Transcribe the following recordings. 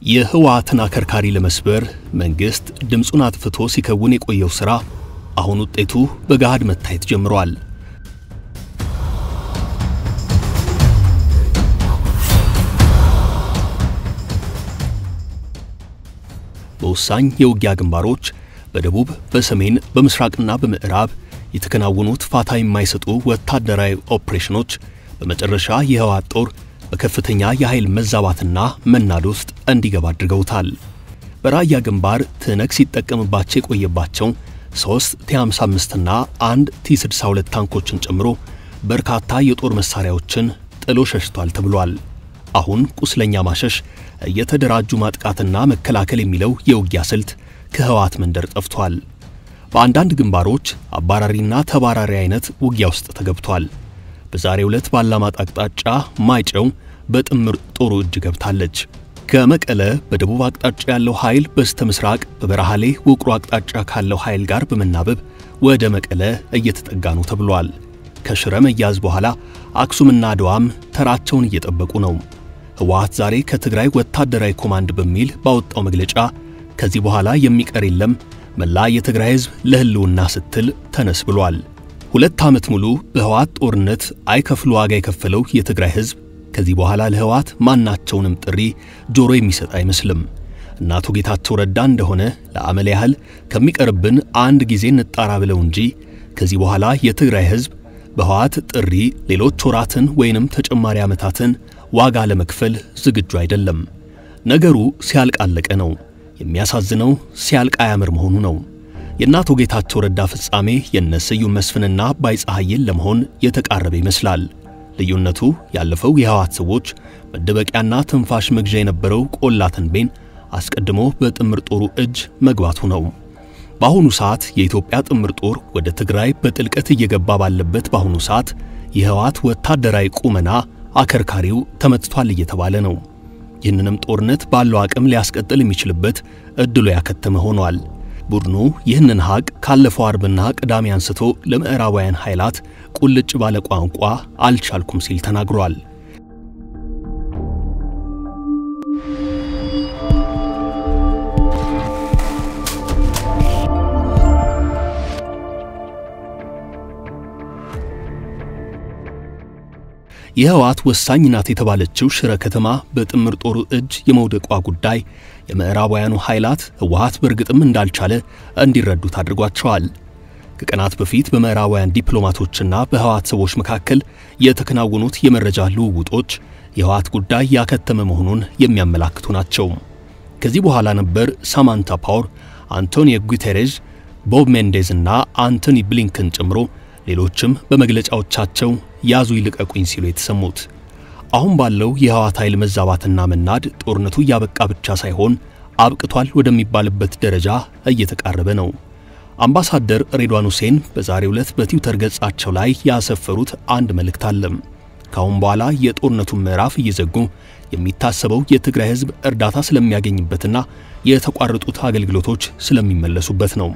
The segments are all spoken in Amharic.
የህወሓትን አከርካሪ ለመስበር መንግስት ድምፁን አጥፍቶ ሲከውን የቆየው ሥራ አሁን ውጤቱ በገሃድ መታየት ጀምሯል። በወሳኝ የውጊያ ግንባሮች በደቡብ፣ በሰሜን፣ በምስራቅና በምዕራብ የተከናወኑት ፋታ የማይሰጡ ወታደራዊ ኦፕሬሽኖች በመጨረሻ የህወሓት ጦር በከፍተኛ የኃይል መዛባትና መናድ ውስጥ እንዲገባ አድርገውታል። በራያ ግንባር ትነግ ሲጠቀምባቸው የቆየባቸው ሦስት ቲ55 እና አንድ ቲ62 ታንኮችን ጨምሮ በርካታ የጦር መሳሪያዎችን ጥሎ ሸሽቷል ተብሏል። አሁን ቁስለኛ ማሸሽ፣ እየተደራጁ ማጥቃትና መከላከል የሚለው የውጊያ ስልት ከህወሓት መንደር ጠፍቷል። በአንዳንድ ግንባሮች አባራሪና ተባራሪ አይነት ውጊያ ውስጥ ተገብቷል። በዛሬው ዕለት ባላማጣ አቅጣጫ ማይጨው በጥምር ጦሩ እጅ ገብታለች። ከመቀለ በደቡብ አቅጣጫ ያለው ኃይል በስተ ምስራቅ በበረሃሌ ውቅሮ አቅጣጫ ካለው ኃይል ጋር በመናበብ ወደ መቀለ እየተጠጋ ነው ተብሏል። ከሽረ መያዝ በኋላ አክሱምና አድዋም ተራቸውን እየጠበቁ ነው። ህወሓት ዛሬ ከትግራይ ወታደራዊ ኮማንድ በሚል ባወጣው መግለጫ ከዚህ በኋላ የሚቀር የለም መላ የትግራይ ህዝብ ለህልውና ስትል ተነስ ብሏል። ሁለት ዓመት ሙሉ በህወሓት ጦርነት አይከፍሉ ዋጋ የከፈለው የትግራይ ህዝብ ከዚህ በኋላ ለህወሓት ማናቸውንም ጥሪ ጆሮ የሚሰጥ አይመስልም። እናቱ ጌታቸው ረዳ እንደሆነ ለአመል ያህል ከሚቀርብን አንድ ጊዜ እንጣራ ብለው እንጂ ከዚህ በኋላ የትግራይ ህዝብ በህወሓት ጥሪ ሌሎች ወራትን ወይንም ተጨማሪ ዓመታትን ዋጋ ለመክፈል ዝግጁ አይደለም። ነገሩ ሲያልቅ አለቀ ነው። የሚያሳዝነው ሲያልቅ አያምር መሆኑ ነው። የእናቶ ጌታቸው ረዳ ፍጻሜ የነ ስዩም መስፍንና አባይ ፀሐይን ለመሆን የተቃረበ ይመስላል። ልዩነቱ ያለፈው የህወሓት ሰዎች መደበቂያና ትንፋሽ መግዣ የነበረው ቆላ ተንቤን አስቀድሞ በጥምር ጦሩ እጅ መግባቱ ነው። በአሁኑ ሰዓት የኢትዮጵያ ጥምር ጦር ወደ ትግራይ በጥልቀት እየገባ ባለበት በአሁኑ ሰዓት የህወሓት ወታደራዊ ቁመና አከርካሪው ተመትቷል እየተባለ ነው። ይህንንም ጦርነት ባለው አቅም ሊያስቀጥል የሚችልበት እድሉ ያከተመ ሆኗል። ቡድኑ ይህንን ሀቅ ካለፈው አርብና ቅዳሜ አንስቶ ለምዕራባውያን ኃይላት ቁልጭ ባለ ቋንቋ አልቻልኩም ሲል ተናግሯል። የህወሓት ወሳኝ ናት የተባለችው ሽረ ከተማ በጥምር ጦሩ እጅ የመውደቋ ጉዳይ የምዕራባውያኑ ኃይላት ህወሓት በእርግጥም እንዳልቻለ እንዲረዱት አድርጓቸዋል። ከቀናት በፊት በምዕራባውያን ዲፕሎማቶችና በህወሓት ሰዎች መካከል የተከናወኑት የመረጃ ልውውጦች የህወሓት ጉዳይ ያከተመ መሆኑን የሚያመላክቱ ናቸው። ከዚህ በኋላ ነበር ሳማንታ ፓወር፣ አንቶኒዮ ጉቴሬዥ፣ ቦብ ሜንዴዝ እና አንቶኒ ብሊንከን ጨምሮ ሌሎችም በመግለጫዎቻቸው ያዙ ይልቀቁኝ ሲሉ የተሰሙት። አሁን ባለው የህወሓት ኃይል መዛባትና መናድ ጦርነቱ እያበቃ ብቻ ሳይሆን አብቅቷል ወደሚባልበት ደረጃ እየተቃረበ ነው። አምባሳደር ሬድዋን ሁሴን በዛሬው ዕለት በትዊተር ገጻቸው ላይ ያሰፈሩት አንድ መልእክት አለም። ከአሁን በኋላ የጦርነቱን ምዕራፍ እየዘጉ የሚታሰበው የትግራይ ህዝብ እርዳታ ስለሚያገኝበትና የተቋረጡት አገልግሎቶች ስለሚመለሱበት ነው።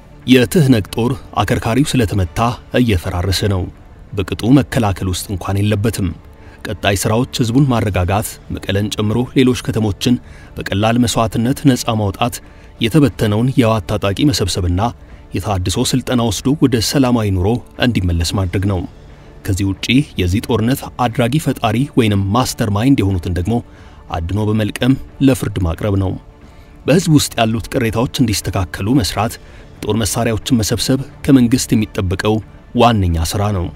የትህነግ ጦር አከርካሪው ስለተመታ እየፈራረሰ ነው። በቅጡ መከላከል ውስጥ እንኳን የለበትም። ቀጣይ ሥራዎች ህዝቡን ማረጋጋት፣ መቀለን ጨምሮ ሌሎች ከተሞችን በቀላል መስዋዕትነት ነፃ ማውጣት፣ የተበተነውን የህወሓት ታጣቂ መሰብሰብና የታድሶ ሥልጠና ወስዶ ወደ ሰላማዊ ኑሮ እንዲመለስ ማድረግ ነው። ከዚህ ውጪ የዚህ ጦርነት አድራጊ ፈጣሪ ወይንም ማስተር ማይንድ የሆኑትን ደግሞ አድኖ በመልቀም ለፍርድ ማቅረብ ነው። በህዝብ ውስጥ ያሉት ቅሬታዎች እንዲስተካከሉ መስራት፣ የጦር መሳሪያዎችን መሰብሰብ ከመንግስት የሚጠበቀው ዋነኛ ሥራ ነው።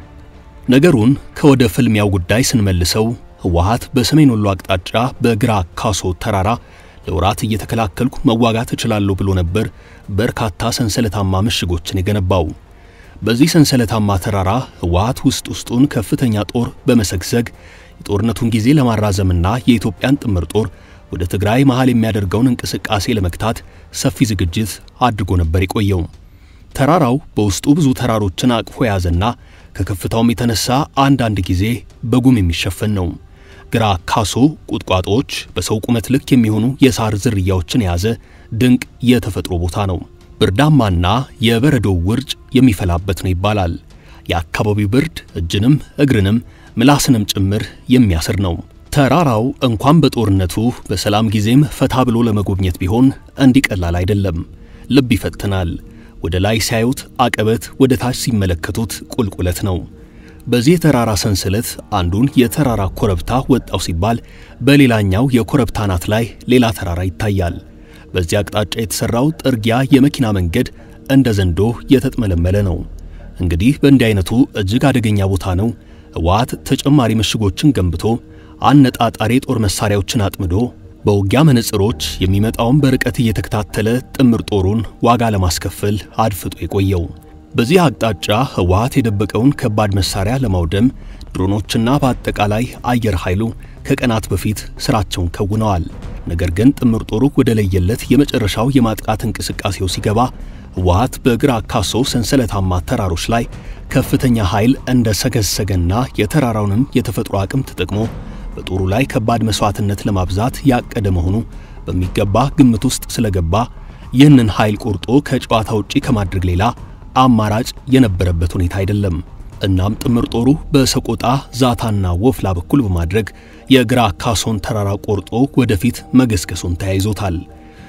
ነገሩን ከወደ ፍልሚያው ጉዳይ ስንመልሰው ህወሓት በሰሜን ወሎ አቅጣጫ በግራ ካሶ ተራራ ለወራት እየተከላከልኩ መዋጋት እችላለሁ ብሎ ነበር በርካታ ሰንሰለታማ ምሽጎችን የገነባው። በዚህ ሰንሰለታማ ተራራ ህወሓት ውስጥ ውስጡን ከፍተኛ ጦር በመሰግሰግ የጦርነቱን ጊዜ ለማራዘምና የኢትዮጵያን ጥምር ጦር ወደ ትግራይ መሃል የሚያደርገውን እንቅስቃሴ ለመግታት ሰፊ ዝግጅት አድርጎ ነበር የቆየው። ተራራው በውስጡ ብዙ ተራሮችን አቅፎ የያዘና ከከፍታውም የተነሳ አንዳንድ ጊዜ በጉም የሚሸፈን ነው። ግራ ካሶ ቁጥቋጦዎች፣ በሰው ቁመት ልክ የሚሆኑ የሳር ዝርያዎችን የያዘ ድንቅ የተፈጥሮ ቦታ ነው። ብርዳማና የበረዶው ውርጭ የሚፈላበት ነው ይባላል። የአካባቢው ብርድ እጅንም እግርንም ምላስንም ጭምር የሚያስር ነው። ተራራው እንኳን በጦርነቱ በሰላም ጊዜም ፈታ ብሎ ለመጎብኘት ቢሆን እንዲቀላል አይደለም። ልብ ይፈትናል። ወደ ላይ ሲያዩት አቀበት፣ ወደ ታች ሲመለከቱት ቁልቁለት ነው። በዚህ የተራራ ሰንሰለት አንዱን የተራራ ኮረብታ ወጣው ሲባል በሌላኛው የኮረብታ አናት ላይ ሌላ ተራራ ይታያል። በዚህ አቅጣጫ የተሰራው ጥርጊያ የመኪና መንገድ እንደ ዘንዶ የተጥመለመለ ነው። እንግዲህ በእንዲህ አይነቱ እጅግ አደገኛ ቦታ ነው ህወሓት ተጨማሪ ምሽጎችን ገንብቶ አነጣጣሪ ጦር መሳሪያዎችን አጥምዶ በውጊያ መነጽሮች የሚመጣውን በርቀት እየተከታተለ ጥምር ጦሩን ዋጋ ለማስከፈል አድፍጦ የቆየው። በዚህ አቅጣጫ ህወሓት የደበቀውን ከባድ መሳሪያ ለማውደም ድሮኖችና በአጠቃላይ አየር ኃይሉ ከቀናት በፊት ስራቸውን ከውነዋል። ነገር ግን ጥምር ጦሩ ወደ ለየለት የመጨረሻው የማጥቃት እንቅስቃሴው ሲገባ ህወሓት በግራ ካሶ ሰንሰለታማ ተራሮች ላይ ከፍተኛ ኃይል እንደ ሰገሰገና የተራራውንም የተፈጥሮ አቅም ተጠቅሞ በጦሩ ላይ ከባድ መስዋዕትነት ለማብዛት ያቀደ መሆኑ በሚገባ ግምት ውስጥ ስለገባ ይህንን ኃይል ቆርጦ ከጨዋታ ውጪ ከማድረግ ሌላ አማራጭ የነበረበት ሁኔታ አይደለም። እናም ጥምር ጦሩ በሰቆጣ ዛታና ወፍላ በኩል በማድረግ የግራ ካሶን ተራራ ቆርጦ ወደፊት መገስገሱን ተያይዞታል።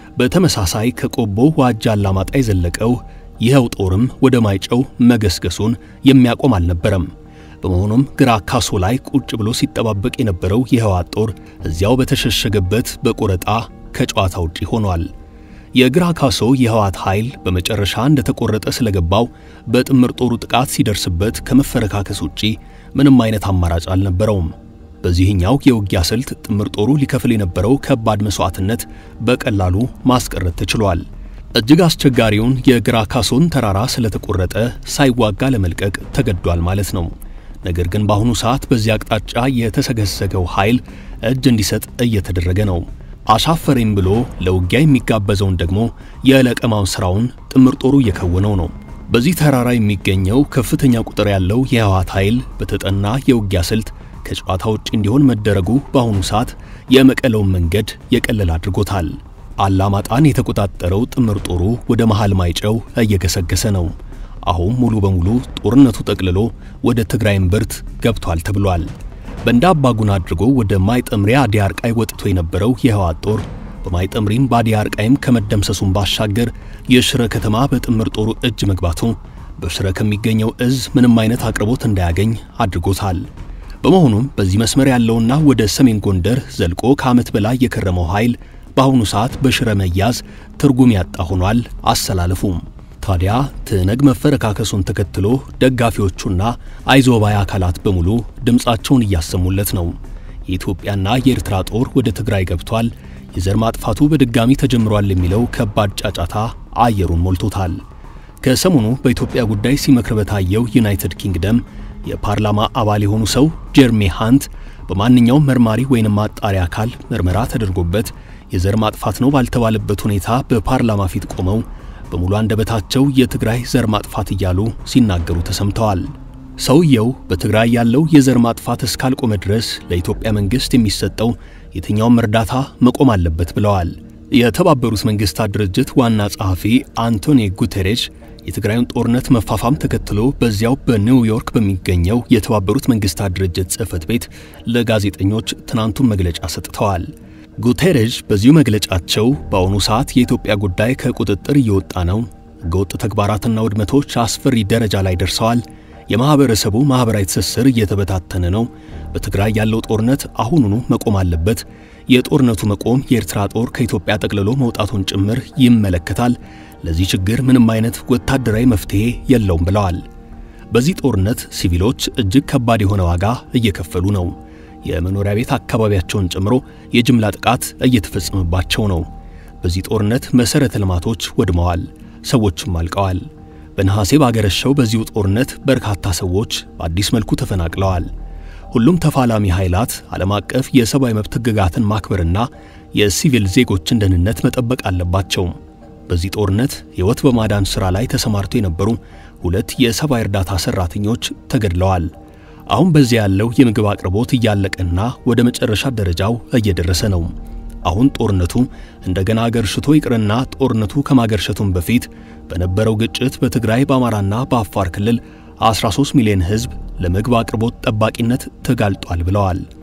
በተመሳሳይ ከቆቦ ዋጃ አላማጣ የዘለቀው ይኸው ጦርም ወደ ማይጨው መገስገሱን የሚያቆም አልነበረም። በመሆኑም ግራ ካሶ ላይ ቁጭ ብሎ ሲጠባበቅ የነበረው የህወሓት ጦር እዚያው በተሸሸገበት በቆረጣ ከጨዋታ ውጪ ሆኗል። የግራ ካሶ የህወሓት ኃይል በመጨረሻ እንደተቆረጠ ስለገባው በጥምር ጦሩ ጥቃት ሲደርስበት ከመፈረካከስ ውጪ ምንም አይነት አማራጭ አልነበረውም። በዚህኛው የውጊያ ስልት ጥምር ጦሩ ሊከፍል የነበረው ከባድ መስዋዕትነት በቀላሉ ማስቀረት ተችሏል። እጅግ አስቸጋሪውን የግራ ካሶን ተራራ ስለተቆረጠ ሳይዋጋ ለመልቀቅ ተገዷል ማለት ነው። ነገር ግን በአሁኑ ሰዓት በዚህ አቅጣጫ የተሰገሰገው ኃይል እጅ እንዲሰጥ እየተደረገ ነው። አሻፈረኝ ብሎ ለውጊያ የሚጋበዘውን ደግሞ የለቀማው ሥራውን ጥምር ጦሩ እየከወነው ነው። በዚህ ተራራ የሚገኘው ከፍተኛ ቁጥር ያለው የህወሓት ኃይል በተጠና የውጊያ ስልት ከጨዋታ ውጭ እንዲሆን መደረጉ በአሁኑ ሰዓት የመቀለውን መንገድ የቀለል አድርጎታል። አላማጣን የተቆጣጠረው ጥምር ጦሩ ወደ መሃል ማይጨው እየገሰገሰ ነው። አሁን ሙሉ በሙሉ ጦርነቱ ጠቅልሎ ወደ ትግራይ እምብርት ገብቷል ተብሏል። በእንደ አባጉን አድርጎ ወደ ማይጠምሪያ አዲያርቃይ ወጥቶ የነበረው የህወሓት ጦር በማይጠምሪም በአዲያርቃይም ከመደምሰሱን ባሻገር የሽረ ከተማ በጥምር ጦሩ እጅ መግባቱ በሽረ ከሚገኘው እዝ ምንም አይነት አቅርቦት እንዳያገኝ አድርጎታል። በመሆኑም በዚህ መስመር ያለውና ወደ ሰሜን ጎንደር ዘልቆ ከዓመት በላይ የከረመው ኃይል በአሁኑ ሰዓት በሽረ መያዝ ትርጉም ያጣ ሆኗል አሰላለፉም። ታዲያ ትነግ መፈረካከሱን ተከትሎ ደጋፊዎቹና አይዞባይ አካላት በሙሉ ድምፃቸውን እያሰሙለት ነው። የኢትዮጵያና የኤርትራ ጦር ወደ ትግራይ ገብቷል፣ የዘር ማጥፋቱ በድጋሚ ተጀምሯል የሚለው ከባድ ጫጫታ አየሩን ሞልቶታል። ከሰሞኑ በኢትዮጵያ ጉዳይ ሲመክር በታየው ዩናይትድ ኪንግደም የፓርላማ አባል የሆኑ ሰው ጀርሜ ሃንት በማንኛውም መርማሪ ወይንም ማጣሪ አካል ምርመራ ተደርጎበት የዘር ማጥፋት ነው ባልተባለበት ሁኔታ በፓርላማ ፊት ቆመው በሙሉ አንደበታቸው የትግራይ ዘር ማጥፋት እያሉ ሲናገሩ ተሰምተዋል። ሰውየው በትግራይ ያለው የዘር ማጥፋት እስካልቆመ ድረስ ለኢትዮጵያ መንግሥት የሚሰጠው የትኛውም እርዳታ መቆም አለበት ብለዋል። የተባበሩት መንግሥታት ድርጅት ዋና ጸሐፊ አንቶኒ ጉቴሬሽ የትግራዩን ጦርነት መፋፋም ተከትሎ በዚያው በኒውዮርክ በሚገኘው የተባበሩት መንግሥታት ድርጅት ጽሕፈት ቤት ለጋዜጠኞች ትናንቱን መግለጫ ሰጥተዋል። ጉቴሬሽ በዚሁ መግለጫቸው በአሁኑ ሰዓት የኢትዮጵያ ጉዳይ ከቁጥጥር እየወጣ ነው፣ ሕገወጥ ተግባራትና ውድመቶች አስፈሪ ደረጃ ላይ ደርሰዋል፣ የማኅበረሰቡ ማኅበራዊ ትስስር እየተበታተነ ነው፣ በትግራይ ያለው ጦርነት አሁኑኑ መቆም አለበት፣ የጦርነቱ መቆም የኤርትራ ጦር ከኢትዮጵያ ጠቅልሎ መውጣቱን ጭምር ይመለከታል፣ ለዚህ ችግር ምንም አይነት ወታደራዊ መፍትሔ የለውም ብለዋል። በዚህ ጦርነት ሲቪሎች እጅግ ከባድ የሆነ ዋጋ እየከፈሉ ነው። የመኖሪያ ቤት አካባቢያቸውን ጨምሮ የጅምላ ጥቃት እየተፈጸመባቸው ነው። በዚህ ጦርነት መሠረተ ልማቶች ወድመዋል፣ ሰዎችም አልቀዋል። በነሐሴ ባገረሸው በዚሁ ጦርነት በርካታ ሰዎች በአዲስ መልኩ ተፈናቅለዋል። ሁሉም ተፋላሚ ኃይላት ዓለም አቀፍ የሰብአዊ መብት ሕግጋትን ማክበርና የሲቪል ዜጎችን ደህንነት መጠበቅ አለባቸው። በዚህ ጦርነት ሕይወት በማዳን ሥራ ላይ ተሰማርተው የነበሩ ሁለት የሰብአዊ እርዳታ ሠራተኞች ተገድለዋል። አሁን በዚያ ያለው የምግብ አቅርቦት እያለቀና ወደ መጨረሻ ደረጃው እየደረሰ ነው። አሁን ጦርነቱ እንደገና አገርሽቶ ይቅርና ጦርነቱ ከማገርሸቱም በፊት በነበረው ግጭት በትግራይ በአማራና በአፋር ክልል 13 ሚሊዮን ሕዝብ ለምግብ አቅርቦት ጠባቂነት ተጋልጧል ብለዋል።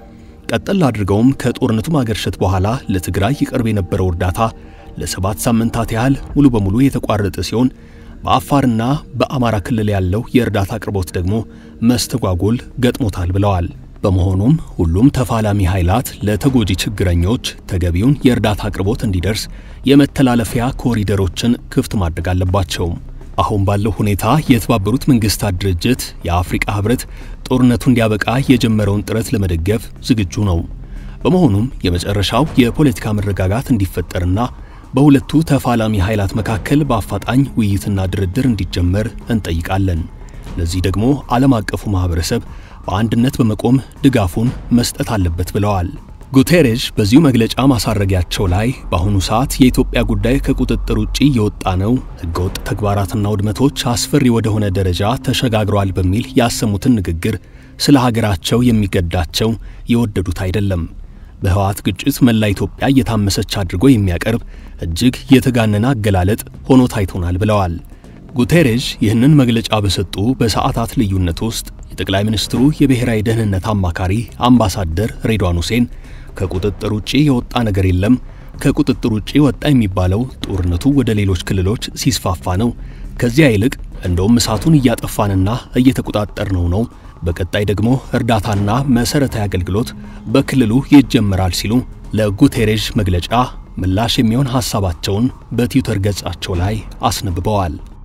ቀጠል አድርገውም ከጦርነቱ ማገርሸት በኋላ ለትግራይ ይቀርብ የነበረው እርዳታ ለሰባት ሳምንታት ያህል ሙሉ በሙሉ የተቋረጠ ሲሆን በአፋርና በአማራ ክልል ያለው የእርዳታ አቅርቦት ደግሞ መስተጓጎል ገጥሞታል ብለዋል። በመሆኑም ሁሉም ተፋላሚ ኃይላት ለተጎጂ ችግረኞች ተገቢውን የእርዳታ አቅርቦት እንዲደርስ የመተላለፊያ ኮሪደሮችን ክፍት ማድረግ አለባቸው። አሁን ባለው ሁኔታ የተባበሩት መንግስታት ድርጅት፣ የአፍሪቃ ህብረት ጦርነቱ እንዲያበቃ የጀመረውን ጥረት ለመደገፍ ዝግጁ ነው። በመሆኑም የመጨረሻው የፖለቲካ መረጋጋት እንዲፈጠርና በሁለቱ ተፋላሚ ኃይላት መካከል በአፋጣኝ ውይይትና ድርድር እንዲጀመር እንጠይቃለን። ለዚህ ደግሞ ዓለም አቀፉ ማህበረሰብ በአንድነት በመቆም ድጋፉን መስጠት አለበት ብለዋል። ጉቴሬሽ በዚሁ መግለጫ ማሳረጊያቸው ላይ በአሁኑ ሰዓት የኢትዮጵያ ጉዳይ ከቁጥጥር ውጪ እየወጣ ነው፣ ህገወጥ ተግባራትና ውድመቶች አስፈሪ ወደሆነ ደረጃ ተሸጋግረዋል በሚል ያሰሙትን ንግግር ስለ ሀገራቸው የሚገዳቸው የወደዱት አይደለም። በህወሓት ግጭት መላ ኢትዮጵያ እየታመሰች አድርጎ የሚያቀርብ እጅግ የተጋነነ አገላለጥ ሆኖ ታይቶናል ብለዋል። ጉቴሬሽ ይህንን መግለጫ በሰጡ በሰዓታት ልዩነት ውስጥ የጠቅላይ ሚኒስትሩ የብሔራዊ ደህንነት አማካሪ አምባሳደር ሬድዋን ሁሴን ከቁጥጥር ውጪ የወጣ ነገር የለም፣ ከቁጥጥር ውጪ ወጣ የሚባለው ጦርነቱ ወደ ሌሎች ክልሎች ሲስፋፋ ነው። ከዚያ ይልቅ እንደውም እሳቱን እያጠፋንና እየተቆጣጠርነው ነው። በቀጣይ ደግሞ እርዳታና መሰረታዊ አገልግሎት በክልሉ ይጀመራል ሲሉ ለጉቴሬሽ መግለጫ ምላሽ የሚሆን ሐሳባቸውን በትዊተር ገጻቸው ላይ አስነብበዋል።